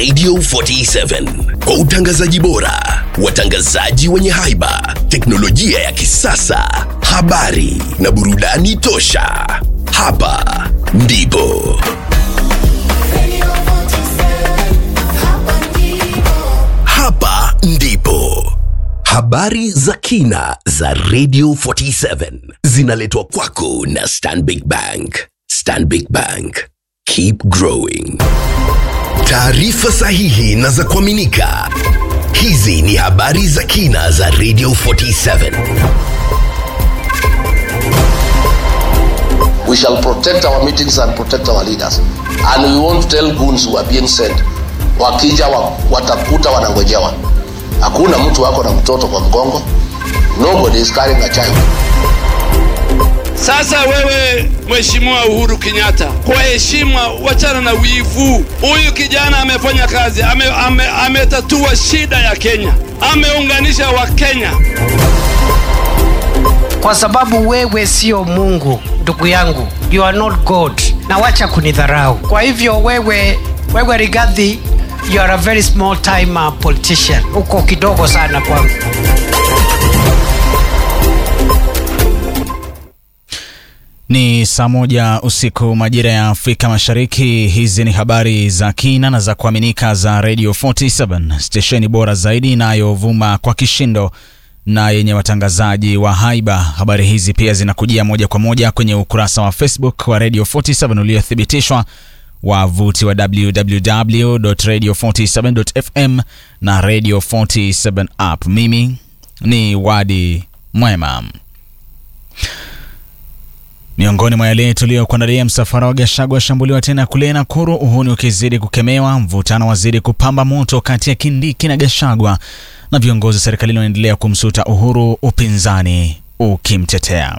Radio 47 kwa utangazaji bora, watangazaji wenye haiba, teknolojia ya kisasa, habari na burudani tosha. Hapa ndipo hapa ndipo habari za kina za Radio 47 zinaletwa kwako na Stanbic Bank. Stanbic Bank, keep growing. Taarifa sahihi na za kuaminika. Hizi ni habari za kina za Radio 47. We shall protect our meetings and protect our leaders. And we won't tell goons who are being sent. Wakija wa, watakuta wanangojewa. Hakuna mtu wako na mtoto kwa mgongo. Nobody is carrying a child. Sasa wewe Mheshimiwa Uhuru Kenyatta, kwa heshima, wachana na wivu. Huyu kijana amefanya kazi, ametatua ame, ametatua shida ya Kenya, ameunganisha Wakenya. kwa sababu wewe sio mungu ndugu yangu you are not god na wacha kunidharau kwa hivyo wewe wewe rigadhi you are a very small time uh, politician uko kidogo sana kwangu Ni saa moja usiku majira ya Afrika Mashariki. Hizi ni habari za kina na za kuaminika za Radio 47 stesheni bora zaidi inayovuma kwa kishindo na yenye watangazaji wa haiba. Habari hizi pia zinakujia moja kwa moja kwenye ukurasa wa Facebook wa Radio 47 uliothibitishwa wavuti wa www.radio47.fm na Radio 47 app. Mimi ni Wadi Mwema. Miongoni mwa yale tuliyokuandalia, msafara wa Gachagua washambuliwa tena kule Nakuru, uhuni ukizidi kukemewa, mvutano wazidi kupamba moto kati ya Kindiki na Gachagua, na viongozi serikalini wanaendelea kumsuta Uhuru, upinzani ukimtetea.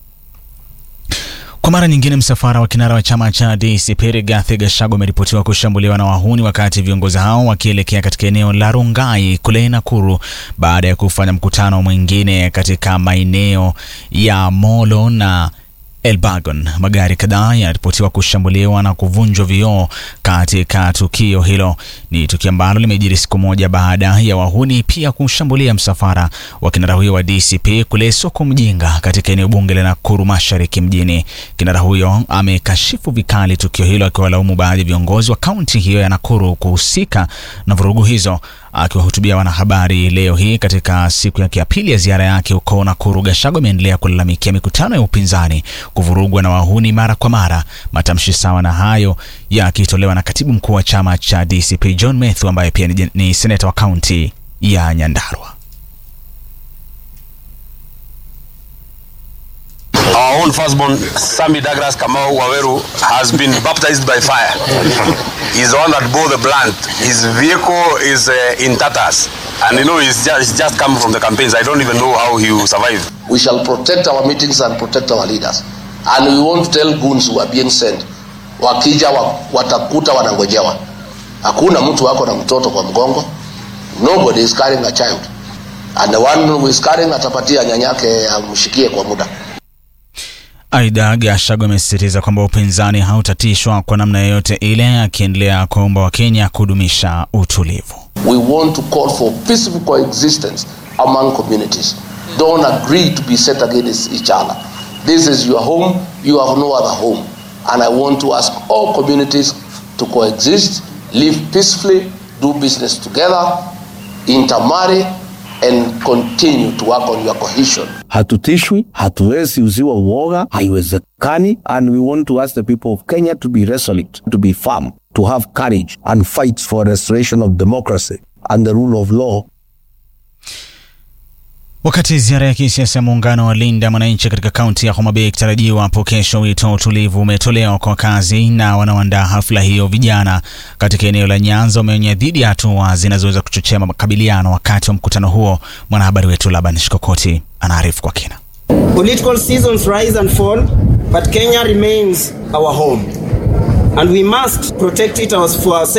Kwa mara nyingine, msafara wa kinara wa chama cha DCP Rigathi Gachagua umeripotiwa kushambuliwa na wahuni wakati viongozi hao wakielekea katika eneo la Rongai kule Nakuru baada ya kufanya mkutano mwingine katika maeneo ya Molo na Elbagon. Magari kadhaa yanaripotiwa kushambuliwa na kuvunjwa vioo katika tukio hilo. Ni tukio ambalo limejiri siku moja baada ya wahuni pia kushambulia msafara wa kinara huyo wa DCP kule soko Mjinga katika eneo bunge la Nakuru Mashariki mjini. Kinara huyo amekashifu vikali tukio hilo, akiwalaumu baadhi ya viongozi wa kaunti hiyo ya Nakuru kuhusika na vurugu hizo. Akiwahutubia wanahabari leo hii katika siku yake ya pili ya ziara yake huko Nakuru, Gachagua ameendelea kulalamikia mikutano ya upinzani kuvurugwa na wahuni mara kwa mara. Matamshi sawa na hayo yakitolewa na katibu mkuu wa chama cha DCP John Methu ambaye pia ni, ni seneta wa kaunti ya Nyandarua. Our own firstborn, Sami Douglas Kamau Waweru, has been baptized by fire. He's the one that bore the blunt. His vehicle is uh, in tatters. And you know, he's just, he's just come from the campaigns. I don't even know how he will survive. We shall protect our meetings and protect our leaders. And we won't tell goons who are being sent. Wakija wa, watakuta wanangojewa. Hakuna mtu wako na mtoto kwa mgongo. Nobody is carrying a child. And the one who is carrying atapatia nyanyake amshikie kwa muda. Aidha, Gachagua amesisitiza kwamba upinzani hautatishwa kwa namna yoyote ile, akiendelea kuomba Wakenya kudumisha utulivu. We want to call for peaceful coexistence among communities. Don't agree to be set against each other. This is your home, you have no other home. And I want to ask all communities to coexist, live peacefully, do business together, intermarry, and continue to work on your cohesion. hatutishwi, hatuwezi uziwa uoga, haiwezekani. And we want to ask the people of Kenya to be resolute, to be firm, to have courage and fight for restoration of democracy and the rule of law. Wakati ziara ya kisiasa ya muungano wa Linda Mwananchi katika kaunti ya Homa Bay ikitarajiwa hapo kesho, wito wa utulivu umetolewa kwa wakazi na wanaoandaa hafla hiyo. Vijana katika eneo la Nyanza wameonya dhidi ya hatua zinazoweza kuchochea makabiliano wakati wa mkutano huo. Mwanahabari wetu Laban Shikokoti anaarifu kwa kina. Political seasons rise and fall, but Kenya remains our home. And we must protect it as for ourselves.